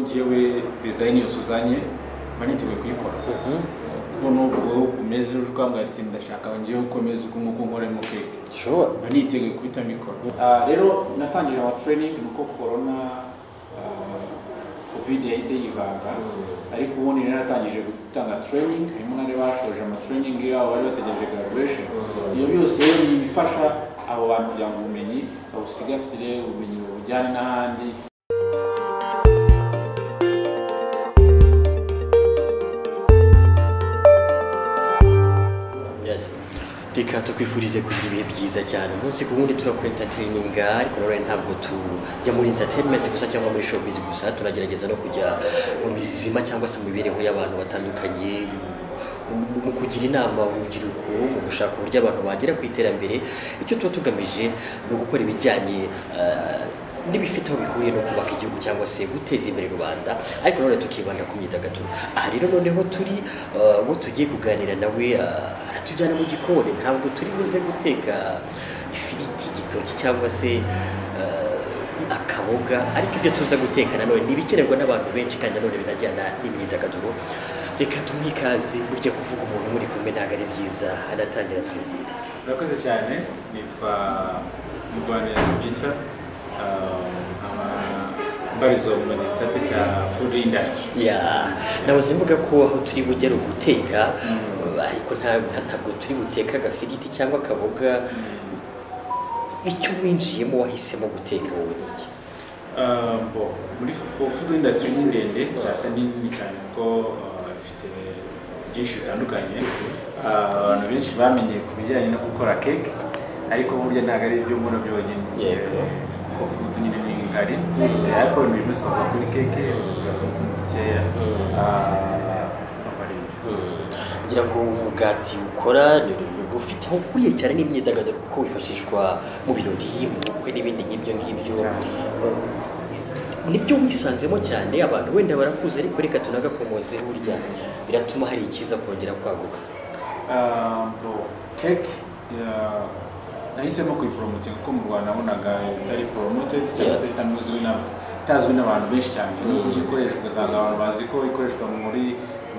njyewe dizayini yose uzanye mba niteguye kuyikora kuko nubwo umeze uri kwambara ati ndashaka njyewe uko meze uko nguko nkoremo keke sure mba niteguye kubita mikoro Ah, rero natangije ama training nuko corona ah, covid yahise yivanga ariko ubundi rero natangije gutanga training harimo n'abari bashoje ama training yabo bari bategereje graduation iyo byose rero ni ibifasha abo bantu kugira ngo ubumenyi babusigasire ubumenyi bubujyane n'ahandi yes reka tukwifurize kugira ibihe byiza cyane umunsi ku wundi turakwentertaininga ariko nanone ntabwo tujya muri entertainment gusa cyangwa muri showbiz gusa tunagerageza no kujya mu bizima cyangwa se mu mibereho y'abantu batandukanye mu- mu kugira inama urubyiruko mu gushaka uburyo abantu bagera ku iterambere icyo tuba tugamije ni ugukora ibijyanye eh, n'ibifite aho bihuriye no kubaka igihugu cyangwa se guteza imbere rubanda ariko nanone tukibanda ku myidagaduro aha rero noneho turi uh, uwo tugiye kuganira nawe uh, aratujyana mu gikoni ntabwo turi buze guteka ifiriti igitoki cyangwa se uh, akaboga ariko ibyo tuza guteka nanone ni ibikenerwa n'abantu benshi kandi nanone binajyana n'imyidagaduro reka tumuhe ikaze burya kuvuga umuntu muri kumwe ntabwo ari byiza anatangira twibwire murakoze cyane nitwa murwanira peter nkaba mbarizwa mu gisate cya food industry ya nabuze mvuga ko aho turi bujye ari uguteka eh, ariko nta- nta- ntabwo turi buteka agafiriti cyangwa akaboga icyo winjiyemo wahisemo guteka wowe n'iki Ah, bo, muri f- food industry ni ndende cyangwa se ni nini cyane kuko ah, ifite byinshi bitandukanye Ah, abantu benshi bamenye ku bijyanye no gukora keke ariko burya ntabwo ari ibyo mbona byonyine Yego. ko food nyine ni ngari Eh, ariko ibintu bimwe usanga kuri keke ugakuta utuntu dukeya Mm. Ah, akaba ari ibyo. ngira ngo umugati ukora ni umuntu ufite aho ukuriye cyane n'imyidagaduro kuko wifashishwa mu birori mu bukwe n'ibindi nk'ibyo ngibyo Cyane. Eh, nibyo wisanzemo cyane abantu wenda barakuzi ariko reka tunagakomoze burya biratuma hari ikiza kongera kwaguka Um, bo, keke ya- nahisemo kuyipromote kuko mu rwanda nabonaga itari promoted cyangwa se itanuzwi na itazwi n'abantu benshi cyane nuko uzi ikoreshwa ugasanga abantu bazi ko ikoreshwa muri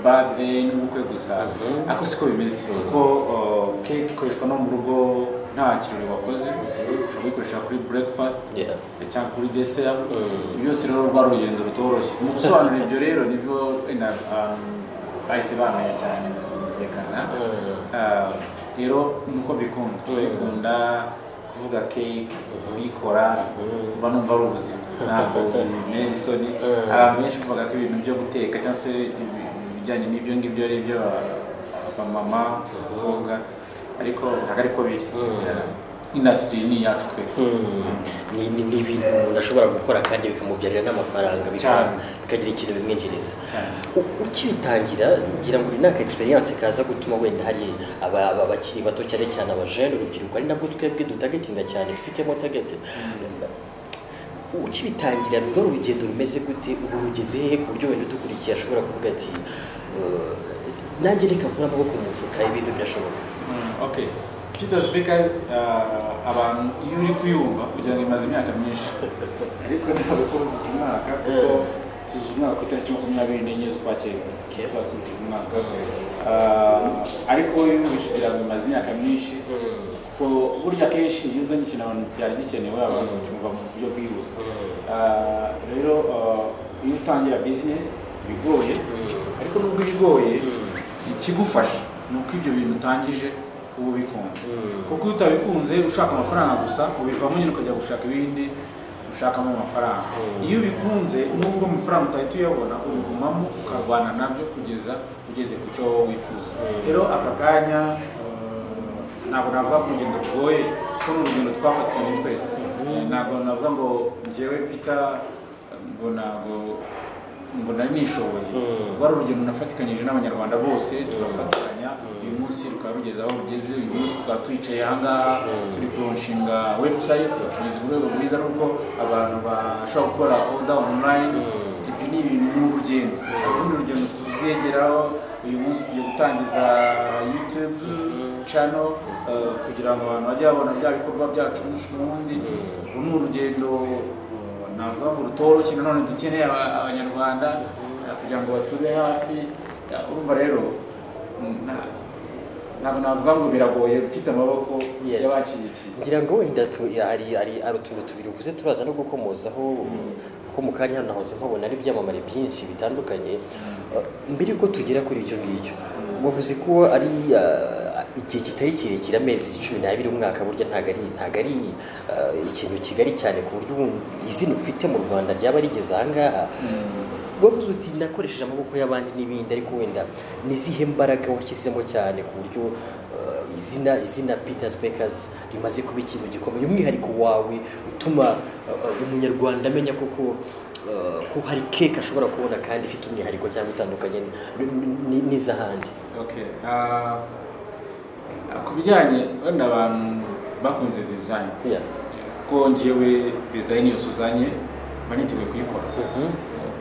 bade n'ubukwe gusa Mhm. ariko siko bimeze kuko uh, keke ikoreshwa no mu rugo nta kirori wakoze ushobora kuyikoresha kuri breakfast Yeah. cyangwa kuri desera Mm. byose rero rwa rugendo rutoroshye mu gusobanura ibyo rero nibyo ina- abantu bahise bamenya cyane bumvikana Mm. Ah, rero nuko bikunda bikunda kuvuga cake kuyikora Mm. mba numva ari ubuzima ntabwo bintera isoni Mm. abantu benshi bavuga ko ibintu byo guteka cyangwa se ibi- ibijyanye n'ibyo ngibyo ari ibyo abamama abakobwa ariko ntabwo ariko biri Mm. indasitiri ni iyacu twese Ni- ni ni ibintu umuntu ashobora gukora kandi bikamubyarira n'amafaranga bika- Cyane. bikagira ikintu bimwinjiriza Cyane. U- ukibitangira ngira ngo ni n'aka egisperiyanse kaza gutuma wenda hari aba- aba- abakiri bato cyane cyane abajene urubyiruko ari nabwo twebwe dutagetinga cyane dufitemo tageti ukibitangira rwo urugendo rumeze gute ubu rugeze hehe ku buryo wenda udukurikiye ashobora kuvuga ati "Eh, nanjye reka nkure amaboko mu mufuka ibintu birashoboka Mm, okay peter speakers uh, abantu iyo uri kuyumva kugira ngo imaze imyaka myinshi ariko ntabwo tuzi umwaka kuko tuzi umwaka ku itariki makumyabiri n'enye z'ukwakira tuba twujuje umwaka Ah, ariko iyo wumvise kugira ngo imaze imyaka myinshi kuko burya akenshi iyo uzanye ikintu abantu byari gikenewe abantu bacyumva mu buryo bwihuse Ah, rero ah, iyo utangira bizinesi bigoye ariko nubwo ibigoye ikigufasha ni uko ibyo bintu utangije uba ubikunze kuko iyo utabikunze ushaka amafaranga gusa ubivamo nyine ukajya gushaka ibindi ushakamo amafaranga iyo ubikunze nubwo amafaranga utahita uyabona ubigumamo ukarwana nabyo kugeza ugeze ku cyo wowe wifuza rero aka kanya eh, ntabwo navuga ko urugendo rugoye kuko ni urugendo twafatikanye twese Eh, ntabwo navuga ngo njyewe peter ngo ntabwo ngo nari nishoboye rwari urugendo nafatikanyije n'abanyarwanda bose turafatikanya uyu munsi rukaba rugeze aho rugeze uyu munsi tukaba twicaye ahangaha turi kuronshinga webusayiti tugeze ku rwego rwiza ruko abantu bashobora gukora oda onulayini ibyo ni ibintu ni urugendo hari urundi rugendo tuzegeraho uyu munsi tugiye gutangiza yutube cano kugira ngo abantu bajye babona bya bikorwa byacu umunsi ku wundi uru ni urugendo uh, navuga ngo rutoroshye nanone dukeneye aba- abanyarwanda eh, kugira ngo bature hafi Eh, urumva rero mm, na- ntabwo navuga ngo biragoye mfite amaboko Yes. y'abashyigikiye ngira ngo wenda tu- ari ari ari utuntu tubiri uvuze turaza no gukomozaho ko mu kanya hano nahoze mpabona ari ibyamamare byinshi bitandukanye Uh, mbere yuko tugera kuri icyo ngicyo wavuze ko ari uh, igihe kitari kirekire amezi cumi n'abiri umwaka burya ntabwo ari ntabwo ari uh, ikintu kigari cyane ku buryo ubu izina ufite mu rwanda ryaba rigeze ahangaha wavuze uti nakoresheje amaboko y'abandi n'ibindi ariko wenda ni izihe mbaraga washyizemo cyane ku buryo uh, izina izina Peters Bakers rimaze kuba ikintu gikomeye umwihariko wawe utuma uh, uh, umunyarwanda amenya koko uh, ko hari keke ashobora kubona kandi ifite umwihariko cyangwa itandukanye n- n- n- n'iz'ahandi Okay. ah, ah, ku bijyanye wenda abantu bakunze design Yeah. ko njyewe design yose uzanye mba niteguye kuyikora Mhm.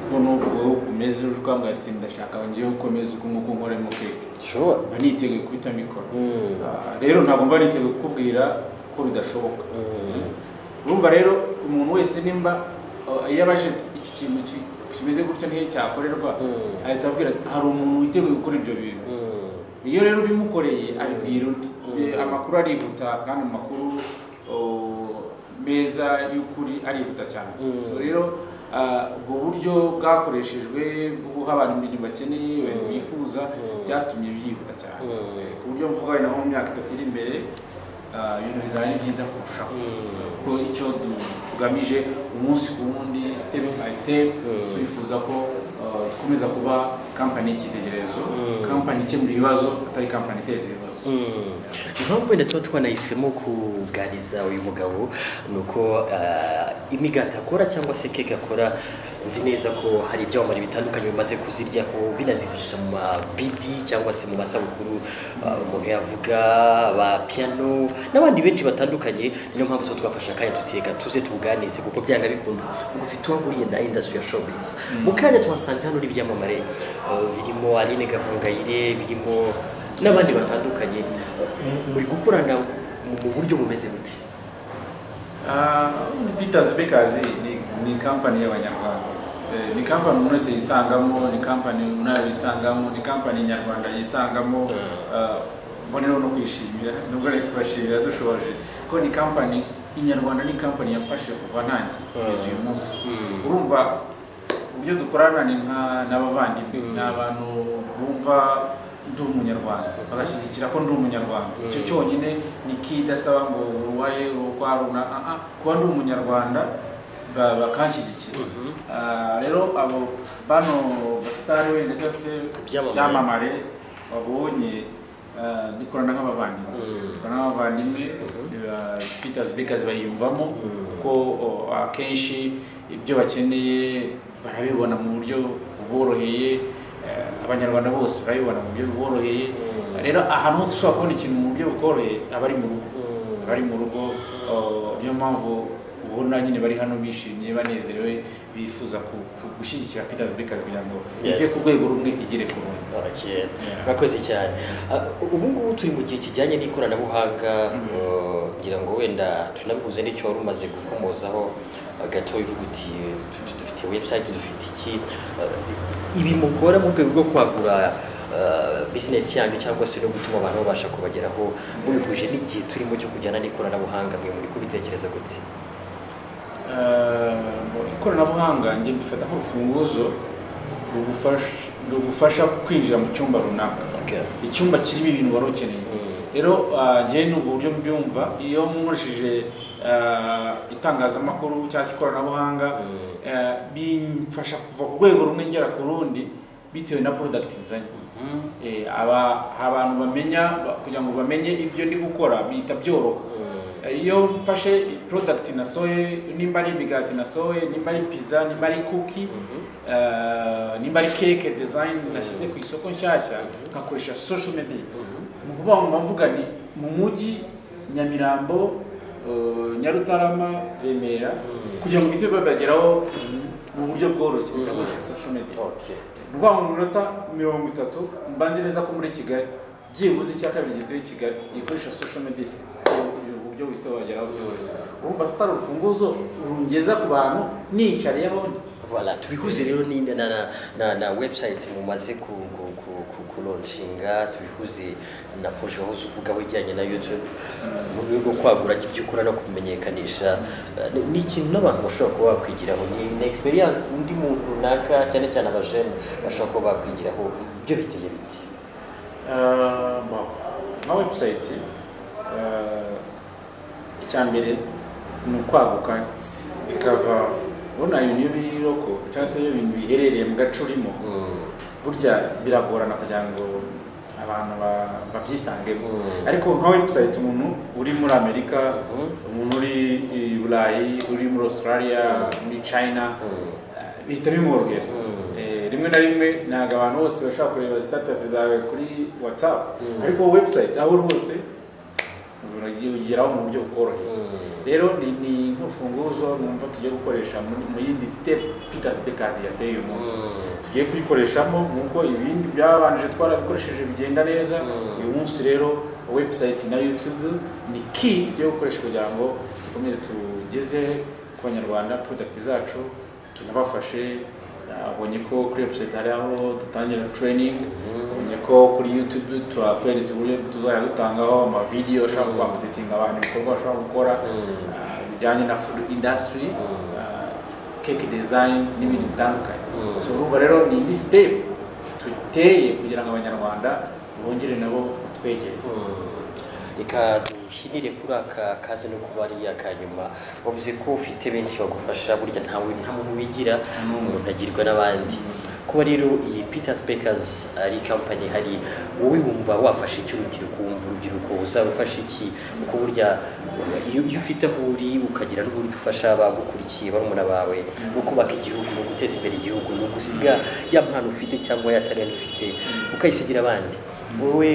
kuko nubwo umeze uje ukambwira ati ndashaka njyewe ukomeze uko nguko nkoremo keke Sure. mba niteguye kubita mikoro Mm. Ah, rero ntabwo mba niteguye kukubwira ko bidashoboka Mm. urumva rero umuntu wese nimba ah, iyo abaje ati, iki kintu ki- kimeze gutya niyo cyakorerwa Mm. ahita abwira ati hari umuntu witeguye gukora ibyo bintu Mm. iyo rero bimukoreye abibwira undi Eh, amakuru arihuta kandi amakuru oh, meza y'ukuri arihuta cyane Mm. so rero ah, ubwo buryo bwakoreshejwe bwo guha abantu ibintu bakeneye ibintu Mm. bifuza Mm. byatumye byihuta cyane Mm. Eh, ku buryo mvuga wenda nko mu myaka itatu iri imbere ah, ibintu bizaba ari byiza kurushaho Mm. ko icyo du- tugamije umunsi ku wundi step by step Mm. twifuza ko uh, dukomeza kuba kampani y'icyitegererezo Mm. kampani ikemura ibibazo atari kampani iteza ibibazo impamvu wenda tuba twanahisemo kuganiriza uyu mugabo ni uko ah, imigati akora cyangwa se keke akora nzi neza ko hari ibyamamare bitandukanye bimaze kuziryaho binazifashisha mu mabidi cyangwa se mu masabukuru ah, umuntu yavuga ba piano n'abandi benshi batandukanye niyo mpamvu tuba twafashe akanya tuteka tuze tubuganize kuko byanga bikunda ngo ufite uwo ahuriye na industry ya showbiz mu kanya tuhasanze hano n'ibyamamare ah, birimo Aline Gahongayire birimo n'abandi batandukanye mu- muri gukorana mu- mu buryo bumeze buti Peters Bakers ni, ni kampani y'abanyarwanda Eh, ni kampani umuntu wese yisangamo ni kampani umuntu yisangamo ni kampani nyarwanda yisangamo Ah, mboneraho no kwishimira nubwo ari kubashimira dushoboje ko ni kampani inyarwanda ni kampani yamfashe kuva ntangiye kugeza uyu munsi Mm. urumva uburyo dukorana ni nka n'abavandimwe Mm. ni abantu bumva ndi umunyarwanda bagashyigikira ko ndi umunyarwanda icyo Mm. cyonyine ni kidasaba ngo uruwaye urukwa runa aha kuba ndi umunyarwanda ba- bakanshyigikira Mhm. Ah, rero abo bano basitari wenda cyangwa se Ibyamamare. byamamare babonye ah, dukorana nk'abavandimwe Mm. dukorana nk'abavandimwe ah, Peters Bakers bayiyumvamo Mm. ko o, akenshi ibyo bakeneye barabibona mu buryo buboroheye eh, abanyarwanda bose barabibona mu buryo buboroheye Mm. rero ahantu hose ushobora kubona ikintu mu buryo bukoroheye aba ari mu rugo aba ari mu rugo o, niyo mpamvu ubona nyine bari hano bishimye banezerewe bifuza ku- ku- gushyigikira Peters Bakers kugira ngo Yes. ive ku rwego rumwe igere ku rundi Barakeye. Yeah. Murakoze cyane Ah, ubu ngubu turi mu gihe kijyanye n'ikoranabuhanga eh, ngira ngo wenda tunabihuze n'icyo wari umaze gukomozaho ah, gato uvuga uti "Tu- tu- dufite website dufite iki Ah, ibi mukora mu rwego rwo kwagura ah, business yanyu cyangwa se no gutuma abantu babasha kubageraho mubihuje n'igihe turimo cyo kujyana n'ikoranabuhanga mwe muri kubitekereza gute Eh, ikoranabuhanga njye mbifata nk'urufunguzo rugufasha- rugufasha kwinjira mu cyumba runaka Okay. icyumba kirimo ibintu wari ukeneye Mm. rero ah, njyewe ni ubu buryo mbyumva iyo nkoresheje ah, itangazamakuru cyangwa se ikoranabuhanga Mm. eh, bimfasha kuva ku rwego rumwe ngera ku rundi bitewe na porodagiti nzanye Eh, aba abantu bamenya ba- kugira ngo bamenye ibyo ndi gukora bihita byoroha iyo mfashe product nasohoye nimba ari imigati nasohoye nimba ari pizza nimba ari cookie eh, nimba ari cake design nashyize ku isoko nshyashya nkakoresha social media mu kuvuga ngo mvuga ni mu mujyi nyamirambo eh, nyarutarama remera kugira ngo ibyo babageraho mu buryo bworoshye ndakoresha social media Okay. vuba mu minota mirongo itatu mba nzi neza ko muri kigali byibuze icya kabiri gituye i kigali gikoresha social media buryo wese wageraho byoroshye urumva sitari urufunguzo rungeza ku bantu nicariyeho Voilà, tubihuze rero ni na, na, na, na website mumaze ku, ku, ku, ku, kulonshinga tubihuze na projet aho uvugaho ijyanye na YouTube mu rwego rwo kwagura ibyo ukora no kumenyekanisha Eh, ni- ni ikintu n'abantu bashobora kuba bakwigiraho ni ni experience undi muntu runaka cyane cyane abajene bashobora kuba bakwigiraho byo biteye biti Eh, bon, nka website eh, icya mbere ni ukwaguka bikava ubona ibintu iyo biri roko cyangwa se iyo ibintu biherereye mu gace urimo burya biragorana kugira ngo abantu ba- babyisangemo Mm. ariko nka website umuntu uri muri amerika Mhm. umuntu uri i burayi uri muri australia muri china eh, bihita bimworohera Mm. Eh, rimwe na rimwe ntabwo abantu bose bashobora kureba status zawe kuri whatsapp Mm. ariko website aho uri hose ugeraho mu buryo bukoroheye rero ni ni nk'urufunguzo numva tugiye gukoresha muri- mu yindi step Peters Bakers yateye uyu munsi Mm. tugiye kuyikoreshamo nk'uko ibindi byabanje twarabikoresheje bigenda neza Mm. uyu munsi rero website na youtube ni key tugiye gukoresha kugira ngo dukomeze tugeze ku banyarwanda product zacu tunabafashe abonye ko kuri website hari aho dutangira training abonye ko kuri youtube turakwereza uburyo tuzajya dutangaho amavideyo ashobora kuba amaditinga abantu ibikorwa bashobora gukora Mm. ah, bijyanye na food industry Mm. ah, cake design n'ibindi bitandukanye Mm. so urumva rero ni indi step duteye kugira ngo abanyarwanda bongere nabo batwegere reka duhinire kuri aka kazi no kuba ari aka nyuma wavuze ko ufite benshi bagufasha burya ntawe nta muntu wigira umuntu agirwa n'abandi kuba rero iyi Peters Bakers ari company hari wowe wumva wafasha iki urubyiruko wumva urubyiruko uzarufasha iki kuko burya iyo iyo ufite aho uri ukagira n'uburyo ufasha abagukurikiye barumuna bawe no kubaka igihugu no guteza imbere igihugu no gusiga ya mpano ufite cyangwa ya talent ufite ukayisigira abandi wowe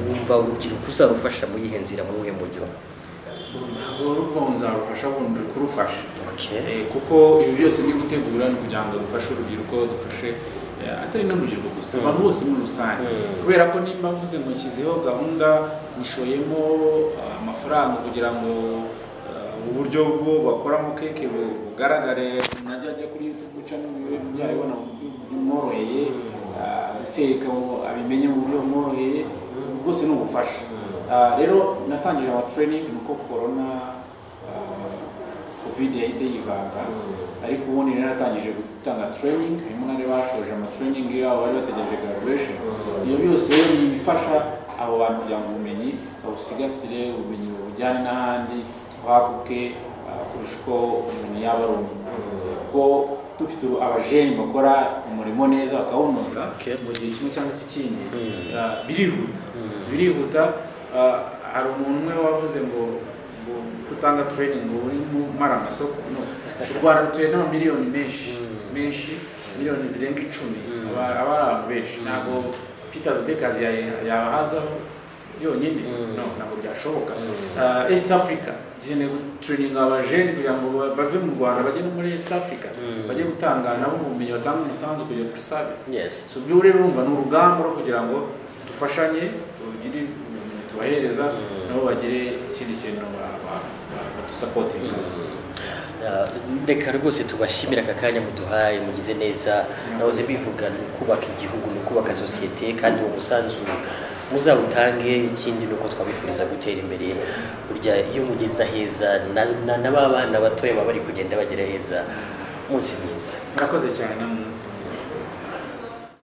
wumva urubyiruko uzarufasha muri ihe nzira muri ubuhe mujyo ntabwo urumva ngo nzarufasha ubundi uri kurufasha okay. Eh, kuko ibi byose ni gutegura ni kugira ngo dufashe urubyiruko dufashe eh, atari n'urubyiruko gusa abantu bose muri rusange Mm. kubera ko nimba mvuze ngo nshyizeho gahunda nishoyemo ah, amafaranga kugira ngo ah, uburyo bwo bakoramo keke bu- bugaragare najya ajya kuri youtube guca yabibona mu buryo bumworoheye ah, guteka ngo abimenye mu buryo bumworoheye ubwo bwose ni ubufasha Ah, rero natangije ama training ni uko corona ah, covid yahise yivanga ariko ubundi rero natangije gutanga training harimo n'abari bashoje amatraining yabo bari bategereje graduation ibyo byose rero ni ibifasha abo bantu kugira ngo ubumenyi babusigasire ubumenyi bubujyane n'ahandi twaguke ah, kurusha uko umuntu yaba ari umwe kuko dufite abajeni bakora umurimo neza bakawunoza Okay. mu gihe kimwe cyangwa se ikindi Mm. ah, birihuta birihuta ah, hari umuntu umwe wavuze ngo ngo kutanga training ngo uri mara amasoko no u rwanda rutuye n'amamiliyoni menshi Mm. menshi miliyoni zirenga icumi Mm. aba aba ari abantu benshi ntabwo peters bakers ya- yabahazaho yonyine Mm. no ntabwo byashoboka Mm. Ah, east africa dukeneye gutureyininga abajeni kugira ngo ba- bave mu rwanda bajye no muri east africa Mm. bajye gutanga nabo ubumenyi batanga umusanzu kugera kuri service Yes. so ibyo rero urumva ni urugamba rwo kugira ngo dufashanye tugire ubumenyi tubahereza Mm. nabo bagire ikindi kintu ba- ba- ba- badusapotinga Ah, reka rwose tubashimire aka kanya muduhaye mugize neza nahoze mbivuga ni ukubaka igihugu ni ukubaka sosiyete kandi uwo musanzu muzawutange ikindi ni uko twabifuriza gutera imbere burya iyo mugeze aheza na- na- na ba bana batoya baba bari kugenda bagera heza munsi mwiza murakoze cyane na munsi mwiza